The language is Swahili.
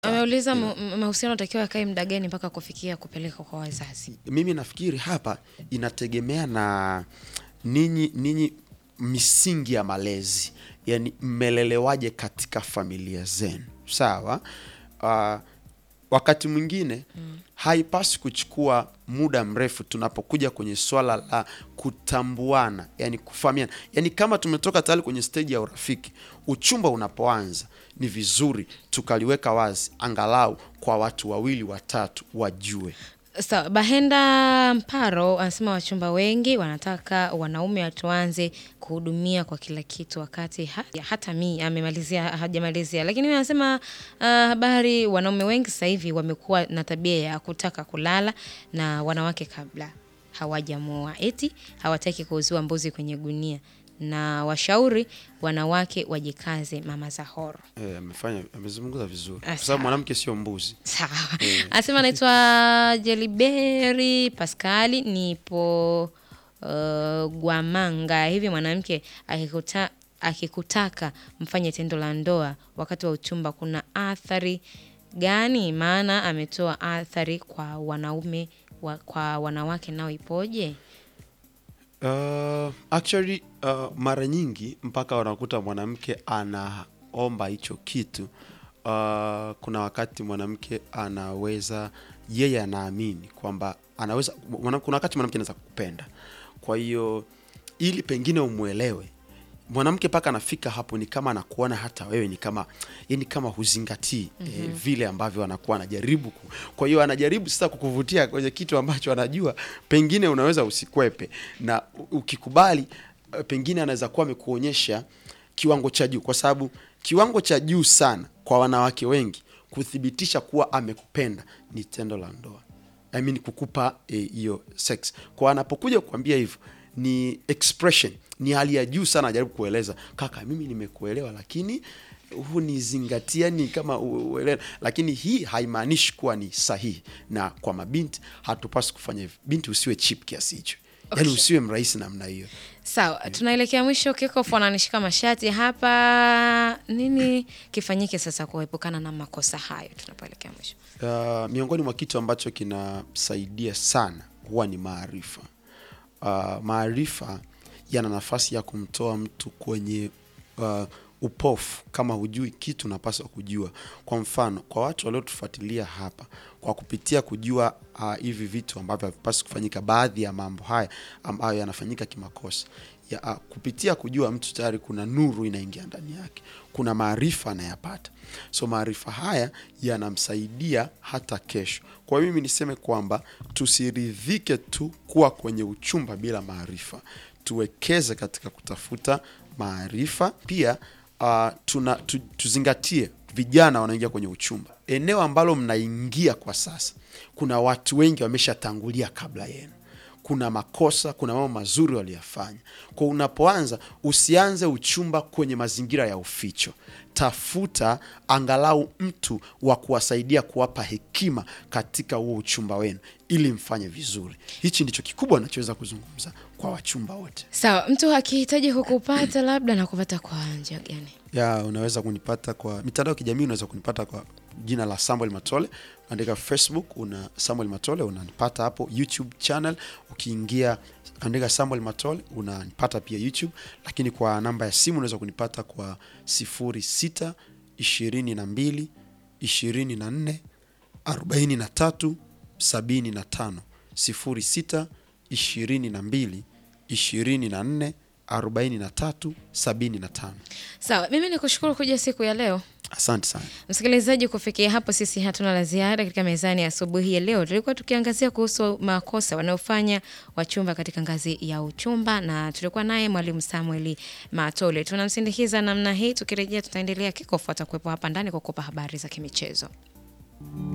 Ameuliza mu- m- mahusiano takiwa yakae muda gani mpaka kufikia kupeleka kwa wazazi. mimi nafikiri hapa inategemea na ninyi ninyi misingi ya malezi yani mmelelewaje katika familia zenu sawa uh, wakati mwingine haipaswi kuchukua muda mrefu tunapokuja kwenye swala la kutambuana yani kufahamiana yani kama tumetoka tayari kwenye steji ya urafiki uchumba unapoanza ni vizuri tukaliweka wazi angalau kwa watu wawili watatu wajue Sawa, Bahenda Mparo anasema wachumba wengi wanataka wanaume watuanze kuhudumia kwa kila kitu, wakati ha, ya, hata mi amemalizia hajamalizia, lakini mimi anasema uh, habari, wanaume wengi sasa hivi wamekuwa na tabia ya kutaka kulala na wanawake kabla hawajamuoa, eti hawataki kuuziwa mbuzi kwenye gunia, na washauri wanawake wajikaze, mama Zahoro. Eh, amefanya amezungumza vizuri Ah, kwa sawa. sababu mwanamke sio mbuzi Sawa. Anasema anaitwa Jeliberi Paskali, nipo uh, Gwamanga. Hivi mwanamke akikuta, akikutaka mfanye tendo la ndoa wakati wa uchumba, kuna athari gani? Maana ametoa athari kwa wanaume wa, kwa wanawake nao ipoje? Uh, actually uh, mara nyingi mpaka wanakuta mwanamke anaomba hicho kitu uh, kuna wakati mwanamke anaweza yeye anaamini kwamba anaweza mwana- kuna wakati mwanamke anaweza kukupenda kwa hiyo ili pengine umwelewe mwanamke mpaka anafika hapo ni kama anakuona hata wewe ni kama yani kama huzingatii eh, vile ambavyo anakuwa anajaribu ku, kwa hiyo anajaribu sasa kukuvutia kwenye kitu ambacho anajua pengine unaweza usikwepe na u- ukikubali eh, pengine anaweza kuwa amekuonyesha kiwango cha juu kwa sababu kiwango cha juu sana kwa wanawake wengi kuthibitisha kuwa amekupenda ni tendo la ndoa I mean kukupa hiyo sex kwa anapokuja kukwambia hivyo ni expression ni hali ya juu sana ajaribu kueleza kaka mimi nimekuelewa lakini hunizingatia ni kama u- uelewa lakini hii haimaanishi kuwa ni sahihi na kwa mabinti hatupaswi kufanya hivyo binti usiwe chip kiasi hicho yaani Okay. usiwe mrahisi namna hiyo Sawa, tunaelekea mwisho. Kikofu ananishika mashati hapa. Nini kifanyike sasa kuepukana na makosa hayo tunapoelekea mwisho? Uh, miongoni mwa kitu ambacho kinasaidia sana huwa ni maarifa. Uh, maarifa yana nafasi ya kumtoa mtu kwenye uh, upofu. Kama hujui kitu, unapaswa kujua. Kwa mfano, kwa watu waliotufuatilia hapa, kwa kupitia kujua uh, hivi vitu ambavyo havipaswi kufanyika, baadhi ya mambo haya ambayo yanafanyika kimakosa ya, uh, kupitia kujua mtu tayari kuna nuru inaingia ndani yake, kuna maarifa anayapata. So maarifa haya yanamsaidia hata kesho. Kwa hiyo mimi niseme kwamba tusiridhike tu kuwa kwenye uchumba bila maarifa, tuwekeze katika kutafuta maarifa. Pia uh, tuna, tu, tuzingatie vijana wanaingia kwenye uchumba, eneo ambalo mnaingia kwa sasa, kuna watu wengi wameshatangulia kabla yenu kuna makosa, kuna mambo mazuri waliyafanya. Kwa unapoanza, usianze uchumba kwenye mazingira ya uficho. Tafuta angalau mtu wa kuwasaidia kuwapa hekima katika huo uchumba wenu, ili mfanye vizuri. Hichi ndicho kikubwa nachoweza kuzungumza kwa wachumba wote. Sawa, mtu akihitaji kukupata labda na kupata kwa njia gani? ya unaweza kunipata kwa mitandao ya kijamii unaweza kunipata kwa jina la Samuel Matole andika Facebook una Samuel Matole unanipata hapo YouTube channel ukiingia andika Samuel Matole unanipata pia YouTube lakini kwa namba ya simu unaweza kunipata kwa 06 22 24 43 75 06 22 24 43 75 Sawa, mimi ni kushukuru kuja siku ya leo. Asante sana. Msikilizaji, kufikia hapo sisi hatuna la ziada katika mezani ya asubuhi ya leo. Tulikuwa tukiangazia kuhusu makosa wanayofanya wachumba katika ngazi ya uchumba, na tulikuwa naye mwalimu Samuel Matole. Tunamsindikiza namna hii. Tukirejea tutaendelea, kikofuata kuwepo hapa ndani kwa kukupa habari za kimichezo.